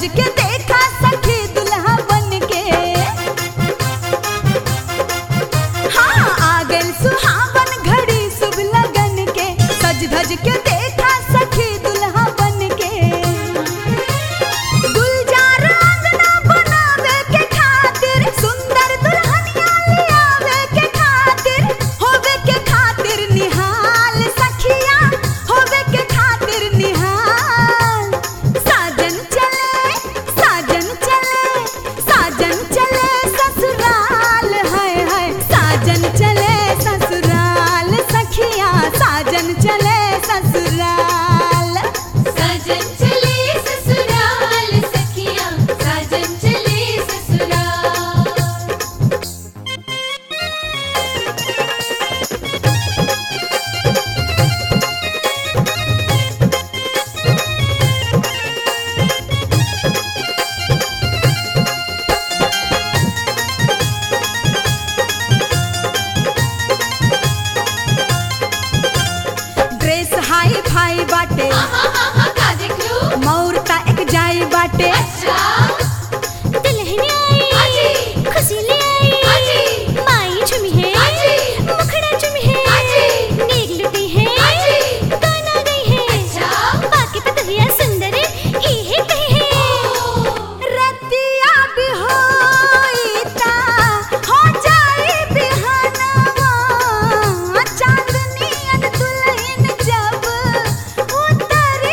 के देखा सखी दुल्हा बन के हाँ आ गइल सुहावन घड़ी शुभ लगन के सज धज के देखा सखी दुल्हा बन के गुलजार आंगना बनावे के खातिर सुंदर दुल्हनिया लियावे के खातिर होवे के खातिर निहाल सखिया होवे के खातिर निहाल साजन चले साजन चले साजन चले ससुराल है है साजन चले ससुराल सखिया साजन चले ससुराल साजन चले ससुराल सखिया साजन चले ससुराल ड्रेस हाई फाई बाटे हाँ हाँ हाँ का देख लो मौर ता एक जाई बाटे अच्छा दुल्हन आई आजी। खुशी ले आई आजी। माई झुमी है आजी। मुखड़ा झुमी है आजी। नेक लुटी है आजी। गाना गई है अच्छा बाकी पतरिया सुंदर ही है कही है रतिया भी होई ता हो जाई बिहनवा चांदनी अन दुल्हन जब उतर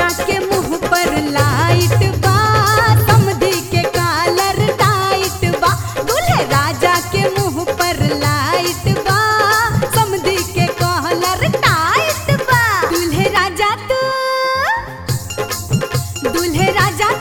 राजा के मुंह पर लाइट बा समधी के कालर टाइट बा दूल्हे राजा के मुंह पर लाइट बा समधी के कॉलर टाइट बा दूल्हे राजा तू दूल्हे राजा